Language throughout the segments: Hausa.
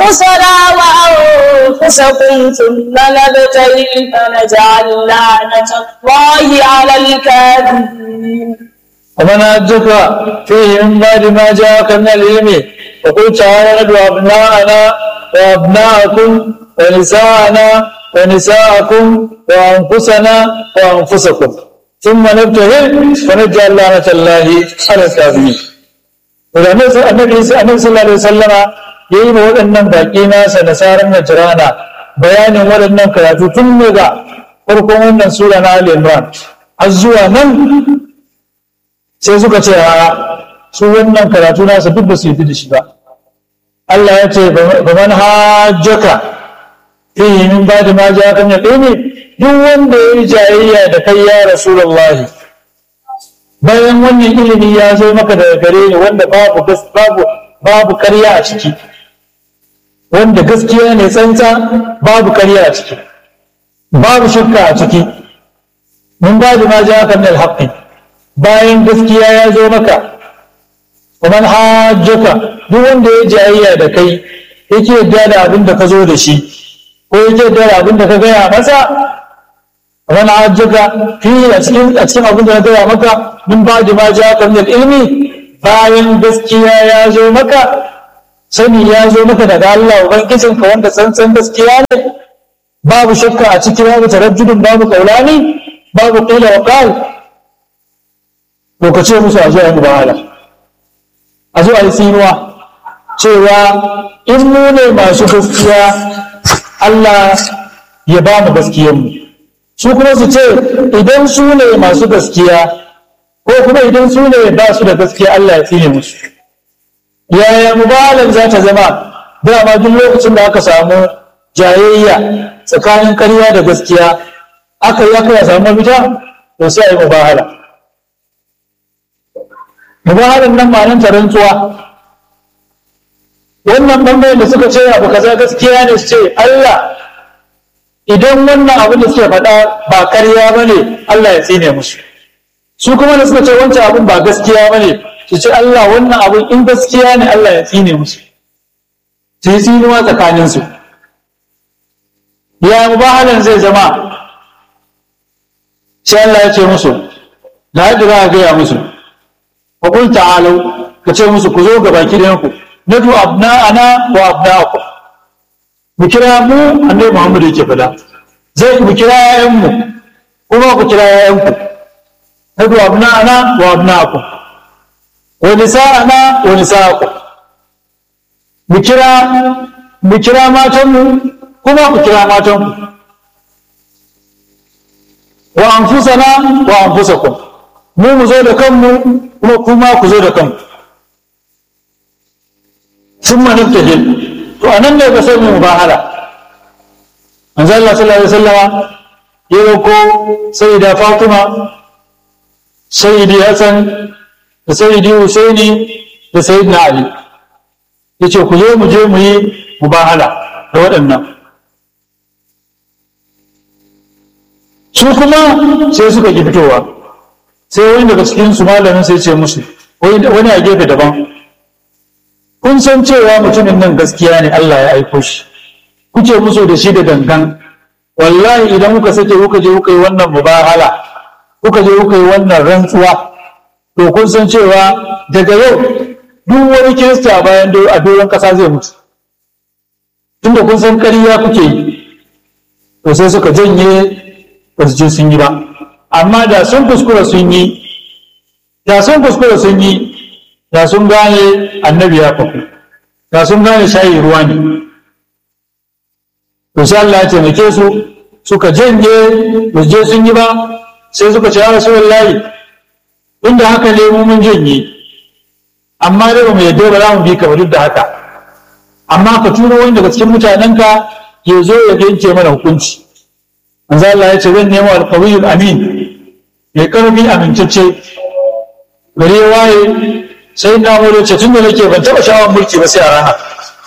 أنفسنا وأنفسكم ثم نبتهل فنجعل لعنة الله على الكاذبين ومن أجك فيه من بعد ما جاءك من العلم وقل تعالى ندعو أبناءنا وأبناءكم ونساءنا ونساءكم وأنفسنا وأنفسكم ثم نبتهل ونجعل لعنة الله على الكاذبين النبي صلى الله عليه وسلم ya yi waɗannan baƙi nasa da sarar najirana bayanin waɗannan karatu tun daga farkon wannan sura na Ali Imran har zuwa nan sai suka ce a su wannan karatu nasa duk ba su yi da shi ba Allah ya ce ba man hajjaka fihi min ba'di ma ja'aka min ilmi duk wanda ya yi jayayya da kai ya rasulullahi bayan wannan ilimi ya zo maka daga gare ni wanda babu babu babu ƙarya a ciki wanda gaskiya ne tsantsa babu ƙarya a ciki babu shakka a ciki mun ba da ma ja kan alhaqi bayan gaskiya ya zo maka ومن حاجك duk wanda ya jayayya da kai yake yadda da abin da ka zo da shi ko yake yadda da abin da ka gaya masa wani hajjaka fi a cikin a cikin abin da na gaya maka min ba da ma ja kan ilmi bayan gaskiya ya zo maka sani ya zo maka daga Allah ubangijinka wanda tsantsan gaskiya ne babu shakka a ciki babu tarajjudin babu kaulani babu qila wa qal to ka ce musu a zo a yi mubahala a zo a yi tsinuwa cewa in mu ne masu gaskiya Allah ya ba mu gaskiyanmu su kuma su ce idan su ne masu gaskiya ko kuma idan su ne ba su da gaskiya Allah ya tsine musu yaya mubalan za ta zama dama duk lokacin da aka samu jayayya tsakanin ƙarya da gaskiya aka yi aka samu mafita to sai a yi mubahala mubahalan nan ma'anin ta rantsuwa wannan bangaren da suka ce abu kaza gaskiya ne su ce Allah idan wannan abin da suke faɗa ba ƙarya ba ne Allah ya tsine musu su kuma da suka ce wancan abin ba gaskiya ba ne su ce Allah wannan abin in gaskiya ne Allah ya tsine musu su yi tsinuwa tsakaninsu ya mubahalan zai zama sai Allah ya ce musu da yadda za a gaya musu wa kun ta'alau ka ce musu ku zo ga baki da ku nadu abna'ana wa abna'akum mu kira mu annabi Muhammad yake fada zai mu kira yayan mu kuma ku kira yayan ku nadu abna'ana wa abna'akum wa nisa'ana wa nisa'akum mu kira mu kira matan mu kuma ku kira matan ku wa anfusana wa anfusakum mu mu zo da kanmu kuma kuma ku zo da kanku sun manabtahil to anan ne ba sai mu mubahala manzo Allah sallallahu alaihi wasallama ya roko sayyida Fatima sayyidi Hassan da sayyidi Husaini da sayyidina Ali yace ku zo mu je mu yi mubahala da waɗannan su kuma sai suka ki fitowa sai wani daga cikin su malamin sai ce musu wani a gefe daban kun san cewa mutumin nan gaskiya ne Allah ya aiko shi kuke musu da shi da gangan wallahi idan kuka sake kuka je kuka yi wannan mubahala kuka je kuka yi wannan rantsuwa to kun san cewa daga yau duk wani kirista bayan a doron kasa zai mutu tunda kun san ƙarya kuke yi to sai suka janye ba su je sun yi ba amma da sun kuskura sun yi da sun kuskura sun yi da sun gane annabi ya faku da sun gane shayi ruwa ne to sai Allah ya taimake su suka janye ba je sun yi ba sai suka ce ya rasulullahi inda haka ne mu mun janye amma dai ba mu yadda ba za mu bi ka duk da haka amma ka turo wani daga cikin mutanenka ya zo ya yanke mana hukunci manzo Allah ya ce zan nemo alqawiyul amin mai karfi amintacce gare waye sai na wuri ce tun da nake ban taɓa shawar mulki ba sai a rana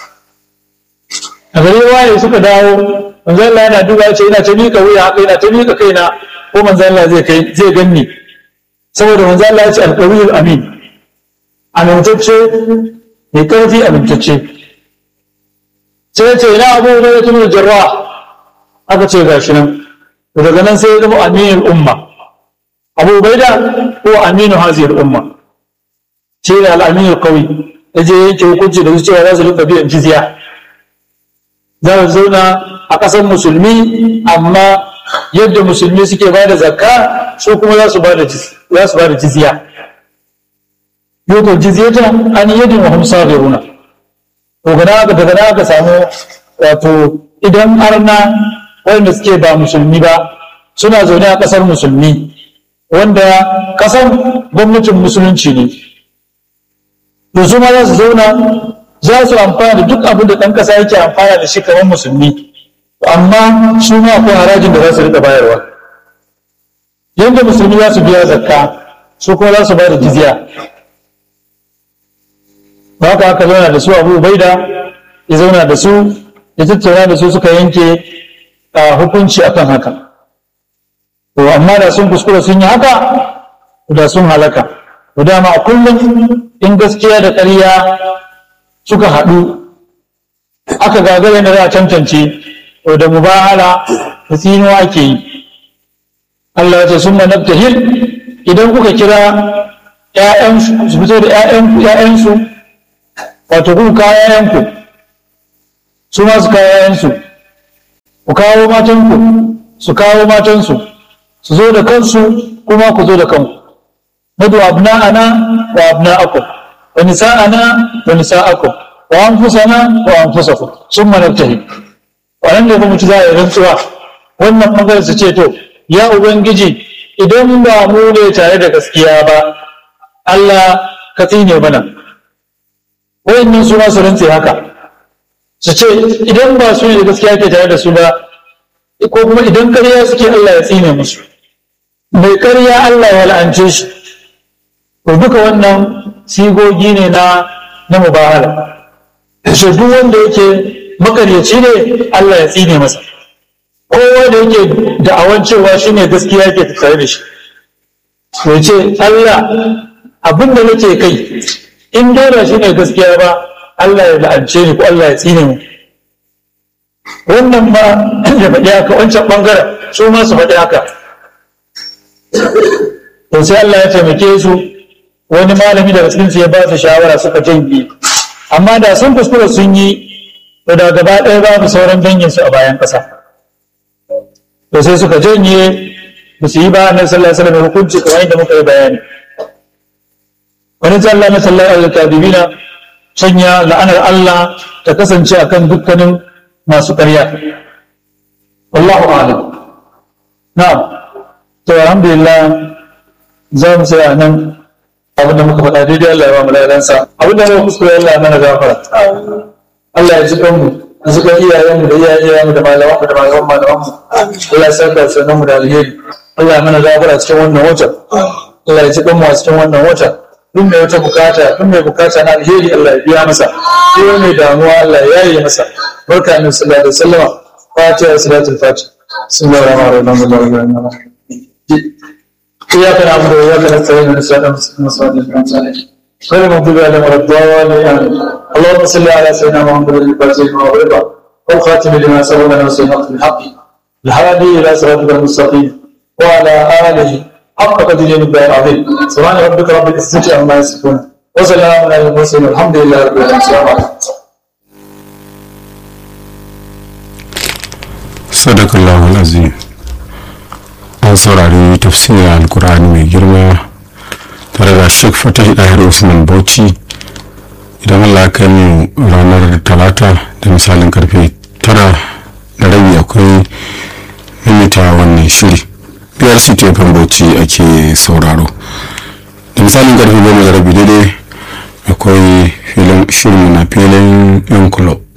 a gare waye suka dawo manzo Allah yana duba ya ce ina ta miƙa wuya haka ina ta miƙa kaina ko manzo Allah zai kai zai ganni saboda manzo Allah ya ce alqawiyul amin amintacce mai karfi amintacce sai ce ina abu da ya tunu jarra aka ce gashi nan daga nan sai ya zama aminul umma abu baida ko aminu haziyar umma shi ne al'aminul qawi ya je yanke hukunci da su cewa za su rika biyan jizya za su zauna a ƙasar musulmi amma yadda musulmi suke ba da zakka su kuma za su ba da jizya yau jizyata an yadin wa hum sabiruna to gana aka daga aka samu wato idan arna wanda suke ba musulmi ba suna zaune a ƙasar musulmi wanda ƙasar gwamnatin musulunci ne to su ma za su zauna za su amfana da duk abin da ɗan ƙasa yake amfana da shi kamar musulmi amma su ma akwai harajin da za su riƙa bayarwa yadda musulmi za su biya zakka su kuma za su ba da jizya ba ka aka zauna da su abu baida ya zauna da su ya tattauna da su suka yanke a hukunci akan haka to amma da sun kuskura sun yi haka da sun halaka to dama a kullum in gaskiya da ƙarya suka haɗu aka gagara da za a tantance to da mubahala da tsinuwa ake yi Allah ya ce sun hil idan kuka kira ‘ya'yansu su fito da ‘ya'yansu wato ku kawo ‘ya'yanku su ma su kawo ‘ya'yansu ku kawo matanku su kawo matansu su zo da kansu kuma ku zo da kanku nadu abna'ana wa abna'akum wa nisa'ana wa nisa'akum wa anfusana wa anfusakum summa nabtahil wannan ne kuma ci za a yi rantsuwa wannan bangaren su ce to ya ubangiji idan ba mu ne tare da gaskiya ba Allah ka tsine mana wayannan su ma su rantse haka su ce idan ba su ne da gaskiya ke tare da su ba ko kuma idan ƙarya suke Allah ya tsine musu mai ƙarya Allah ya la'ance shi to duka wannan sigogi ne na na mubahala shi duk wanda yake makaryaci ne Allah ya tsine masa kowa da yake da'awan cewa shi ne gaskiya yake tare da shi ya ce Allah abin da nake kai in dai ba shi ne gaskiya ba Allah ya la'ance ni ko Allah ya tsine mu wannan ma ya faɗi haka wancan ɓangaren su ma su faɗi haka to sai Allah ya taimake su wani malami daga cikinsu ya ba su shawara suka janye amma da sun kuskura sun yi to da gaba ɗaya babu sauran danginsu a bayan ƙasa to sai suka janye ba su yi ba annabi sallallahu alaihi wasallam hukunci kamar yadda muka yi bayani wani zalla na sallallahu alaihi kadibina sanya la'anar Allah ta kasance akan dukkanin masu ƙarya wallahu a'lam na'am to alhamdulillah za mu tsaya nan abin da muka faɗa daidai Allah ya ba mu ladansa abin da muka kuskure Allah ya mana gafara Allah ya ji kanmu da suka iyayenmu da iyayenmu da malamanmu da malaman malamanmu Allah ya saka sunan mu da alheri Allah ya mana gafara cikin wannan wata Allah ya ji kanmu a cikin wannan wata duk mai wata bukata duk mai bukata na alheri Allah ya biya masa duk mai damuwa Allah ya yaye masa barka annabi sallallahu alaihi wasallam fatiha salatul fatiha bismillahir rahmanir rahim إياك نعبد وإياك نستعين ونسأل المسلمين المسلمين غير المغضوب عليهم ولا الضالين اللهم صل على سيدنا محمد الفاتح لما أغلق والخاتم لما سبق لنا وسيدنا بالحق الهادي إلى صراطك المستقيم وعلى آله حق قدره الدار العظيم سبحان ربك رب العزة عما يصفون وسلام على المرسلين والحمد لله رب العالمين السلام عليكم صدق الله العظيم an saurari tafsirin alkur'ani mai girma tare da sheik fatih ɗahir usman bauchi idan allah kai mu ranar talata da misalin karfe tara da rabi akwai mimita wannan shiri biyar su tefan bauchi ake sauraro da misalin karfe goma da rabi daidai akwai shirin na filin yan kulob